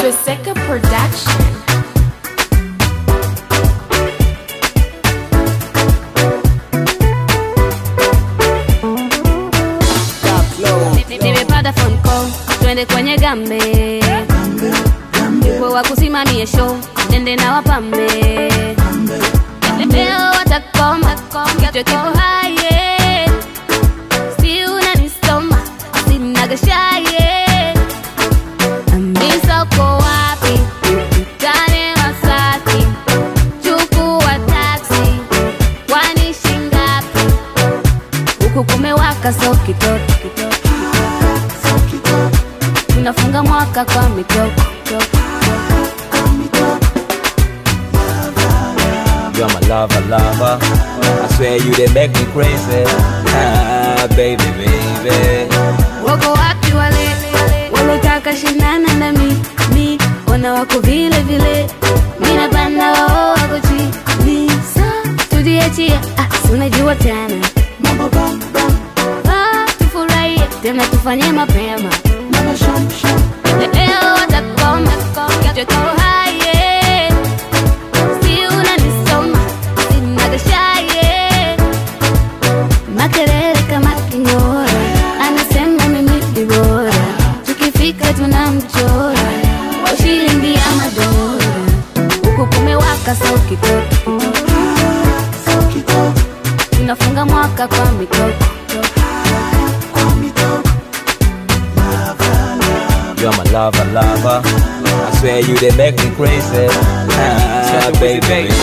Twiseka Production. nimepata phone call twende kwenye gambe yupo wa kusimamie show nende na wapambe leo watakoma kichwa kipo haye si unanisoma sinagashaye misoko wapi tane masaki chukua taksi kwani shingapi huku kumewaka so kitoto kitoto tunafunga mwaka kwa mitoko You're my lover, lover. I swear you they make me crazy. Ah, baby, baby. wako wapi wale walotaka shindana na mi mi wana wako vile vile minapanda wao wako chini sa tujiachia ah, si unajua tena Ah, tufurahie tena tufanye mapema leo watakoma kichwa kiko haye si unanisoma sinagashaye makelele kama kingora anasema mimi ni bora tukifika tunamchora kwa shilingi ya madola huku kumewaka sau kitoto tunafunga mwaka kwa mitoko You're my lover, lover. I swear you they make me crazy. Ah, baby, baby.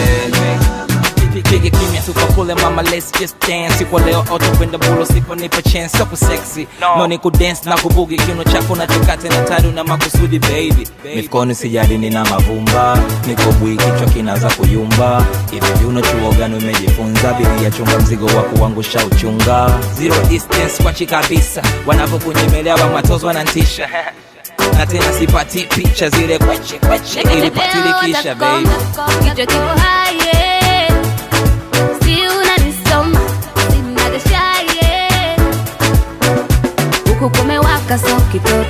Pige kimya tukakule mama let's just dance Siku leo auto kwenda bulo sipo nipo chance Soko sexy no, ni kudance na kubugi Kiuno chako na chokate na tadu na makusudi baby Mifukoni sijadi nina mavumba, niko bwi kichwa kinaanza kuyumba. Hivi viuno chuo gani umejifunza? Bibi ya chunga mzigo wa kuangusha uchunga. Zero distance kwachi kabisa Wanavyokunyemelea wa matozo wanantisha na tena sipati picha zile kweche kweche ili patilikisha baby kichwa kipo haye si unanisoma sinagashaye huku kumewaka so kitoto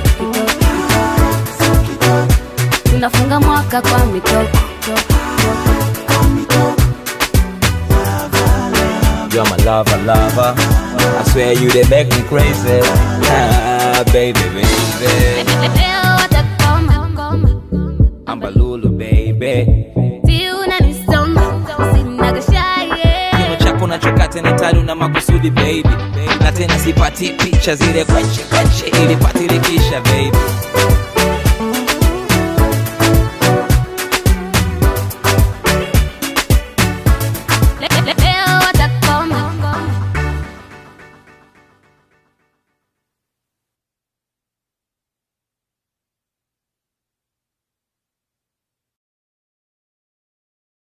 kitoto tunafunga mwaka kwa mitoko You're my lover, lover. I swear you they make me crazy. Ah, baby, baby. leo watakoma Ambalulu, baby. si unanisoma sinagashaye Kiuno chako na chokate na tadu na makusudi baby na tena sipati picha zile kweche kweche ili patilikisha baby